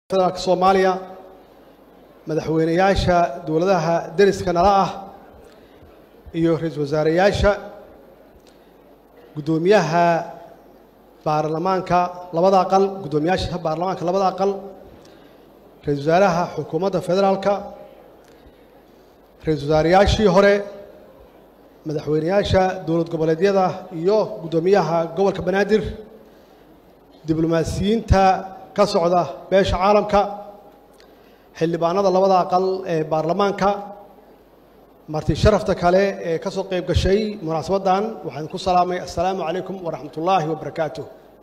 federaalka soomaaliya madaxweyneyaasha dowladaha deriska nala ah iyo ra-iisul wasaareyaasha guddoomiyaha baarlamaanka labada aqal guddoomiyaasha baarlamaanka labada aqal ra-isul wasaaraha xukuumadda federaalka ra-isul wasaareyaashii hore madaxweyneyaasha dowlad goboleedyada iyo guddoomiyaha gobolka banaadir diblomaasiyiinta ka socda beesha caalamka xildhibaanada labada aqal ee baarlamaanka marti sharafta kale ee ka soo qayb gashay munaasabaddan waxaan ku salaamay assalaamu calaykum waraxmat ullaahi wabarakaatu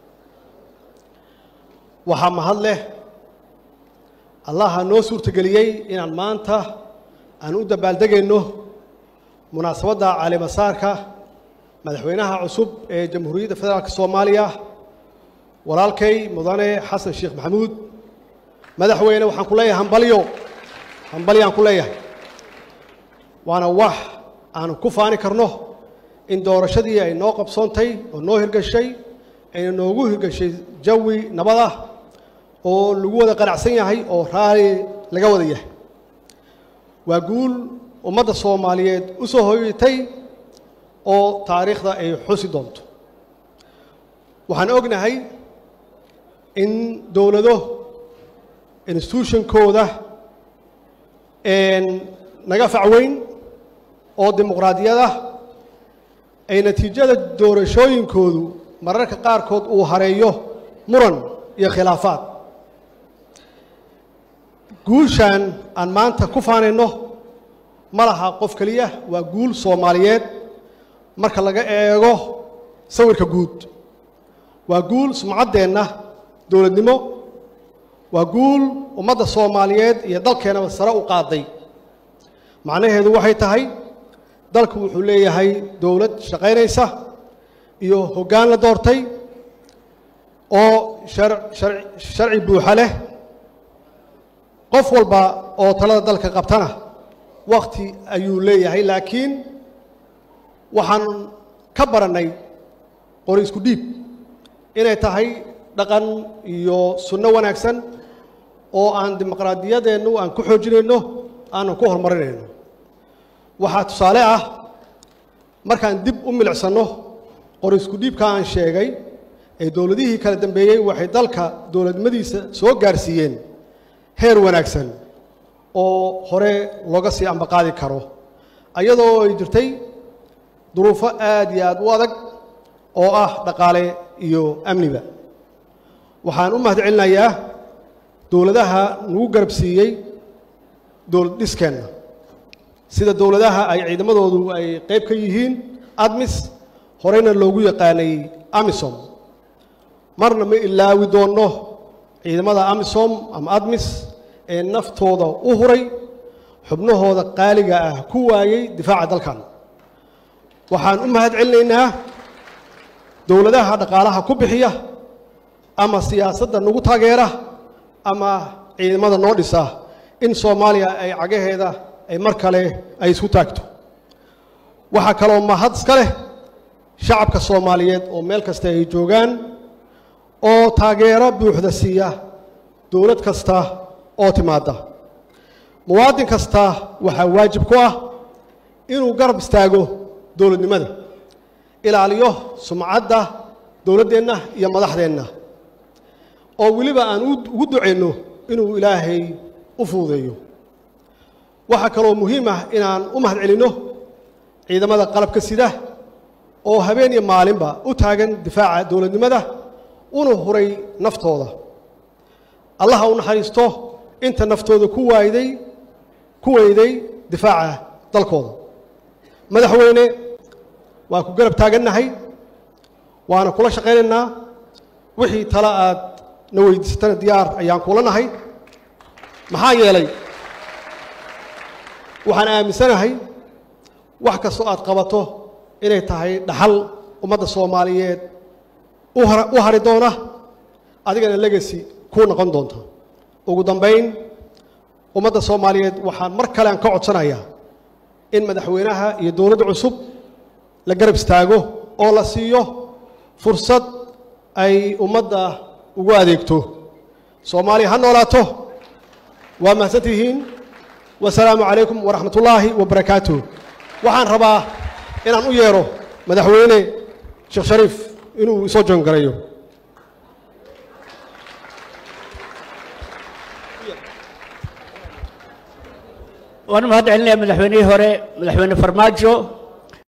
waxaa mahad leh allaha noo suurtageliyey inaan maanta aan u dabaaldegayno munaasabadda caalimasaarka madaxweynaha cusub ee jamhuuriyadda federaalk soomaaliya walaalkay mudane xasan sheekh maxamuud madaxweyne waxaan ku leeyahay hambalyo hambalyaan ku leeyahay waana wax aan ku faani karno in doorashadii ay noo qabsoontay oo noo hirgashay ayna noogu hirgashay jawi nabad ah oo lagu wada qanacsan yahay oo raali laga wada yahay waa guul ummadda soomaaliyeed u soo hoyatay oo taariikhda ay xusi doonto waxaan ognahay in dowlado institutionkooda naga facweyn oo dimuqraadiyada ay natiijada doorashooyinkoodu mararka qaarkood uu hareeyo muran iyo khilaafaad guushan aan maanta ku faanayno ma laha qof keliya waa guul soomaaliyeed marka laga eego sawirka guud waa guul sumcaddeenna dowladnimo waa guul ummadda soomaaliyeed iyo dalkeennaba sare u qaaday macnaheedu waxay tahay dalku wuxuu leeyahay dowlad shaqaynaysa iyo hoggaan la doortay oo sharci buuxa leh qof walba oo talada dalka qabtana wakhti ayuu leeyahay laakiin waxaan ka barannay qori isku dhiib inay tahay dhaqan iyo sunno wanaagsan oo aan dimuqraadiyadeennu aan ku xoojinayno aanan ku horumarinayno waxaa tusaale ah markaan dib u milicsanno qori isku dhiibka aan sheegay ee dowladihii kala dambeeyey waxay dalka dowladnimadiisa soo gaarsiiyeen heer wanaagsan oo hore looga sii ambaqaadi karo ayadoo ay jirtay duruufo aad iyo aad u adag oo ah dhaqaale iyo amniba waxaan u mahad celinayaa dowladaha nagu garab siiyey dowlad dhiskeenna sida dowladaha ay ciidamadoodu ay qayb ka yihiin admis horeyna loogu yaqaanay amisom marna ma ilaawi doonno ciidamada amisom ama admis ee naftooda u huray xubnahooda qaaliga ah ku waayey difaaca dalkan waxaan u mahad celinaynaa dowladaha dhaqaalaha ku bixiya ama siyaasadda nagu taageera ama ciidamada noo dhisa in soomaaliya ay cagaheeda ay mar kale ay isku taagto waxaa kaloo mahad iska leh shacabka soomaaliyeed oo meel kasta ay joogaan oo taageero buuxda siiya dowlad kasta oo timaadda muwaadin kasta waxaa waajib ku ah inuu garab istaago dowladnimada ilaaliyo sumcadda dowladdeenna iyo madaxdeenna oo weliba aan ugu ducayno inuu ilaahay u fuudeeyo waxaa kaloo muhiim ah inaan u mahad celinno ciidamada qalabka sida oo habeen iyo maalinba u taagan difaaca dowladnimada una huray naftooda allaha u naxariisto inta naftooda ku waayday ku weyday difaaca dalkooda madaxweyne waan ku garab taagannahay waana kula shaqaynaynaa wixii tale aad na weydiisatana diyaar ayaan kula nahay maxaa yeelay waxaan aaminsanahay wax kastoo aad qabato inay tahay dhaxal ummadda soomaaliyeed u hari doona adigana legasi kuu noqon doonta ugu dambayn ummadda soomaaliyeed waxaan mar kale aan ka codsanayaa in madaxweynaha iyo dowladda cusub la garab istaago oo la siiyo fursad ay ummadda ugu adeegto soomaaliya ha noolaato waa mahadsan tihiin wasalaamu calaykum waraxmat ullaahi wabarakaatuh waxaan rabaa inaan u yeero madaxweyne sheekh shariif inuu isoo joongarayo waan mahad celinaya madaxweynihii hore madaxweyne farmaajo